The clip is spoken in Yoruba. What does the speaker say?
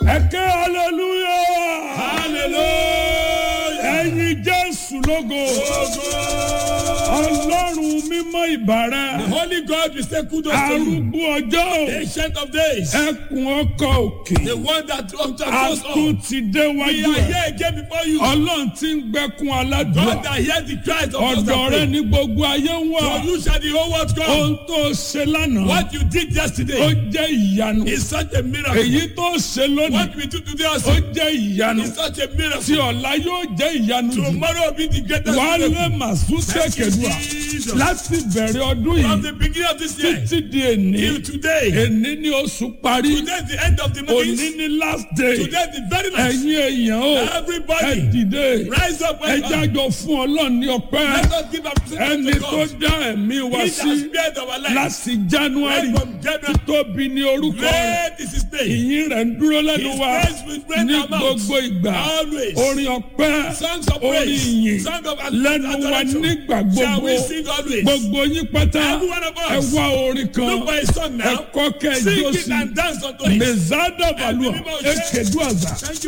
ẹ̀kẹ́ hallelujah Hallelujah. ẹ̀yin jésù lógo ọlọ́run mímọ́ ìbàrẹ̀ The Holy God will say kudos to you. arúgbó ọjọ́ Ancient of days. ẹkùn ọkọ̀ òkè The one that walked a across tún all. ti dé We wájú are ẹ̀ here again before you. ọlọ́run ti ń gbẹ́kun aládùúgbò God that hears the cries of those ọ̀dọ̀ that rẹ pray. ní gbogbo ayé ń wà For you shall the whole world come. ohun tó ṣe lánàá What you did ó yesterday jẹ́ ìyanu is such a miracle. èyí tó ṣe lónìí What we do today ó also jẹ́ ìyanu is such a tí miracle. ọ̀la yóò jẹ́ ìyanu jù Tomorrow will be the greatest wàá lé miracle. màsúsẹ̀ Thank you, kẹdùà Jesus. láti bẹ̀rẹ̀ ọdún From yìí the beginning of this year títí di èní till today. èní ni oṣù parí Today is the end of the òní month. ni last day Today is the very last. ẹ̀yin èèyàn o ẹ Everybody dìde rise up ẹ and come. jájọ fún ọlọ́run ní ọpẹ́ Let us give up ẹni to tó God. dá ẹ̀mí wa He sí that spared our life. láti january Right from January. tóbi ní orúkọ rẹ̀ Great is his name. ìyìn rẹ̀ ń dúró lẹ́nu His wa praise will break ní our mouths. gbogbo ìgbà Always. orin ọpẹ́ Songs of orin praise. ìyìn Songs of lẹ́nu wa adoration. nígbà Shall gbogbo we sing always? gbogbo yín pátá Every one of ẹ us. wá orin kan Look for a song ẹ now. kọ́ kẹ́ ẹ jó Sing it sí and dance unto it. mezada balùwà Everybody ẹ kẹ́dùn àzà. Thank you.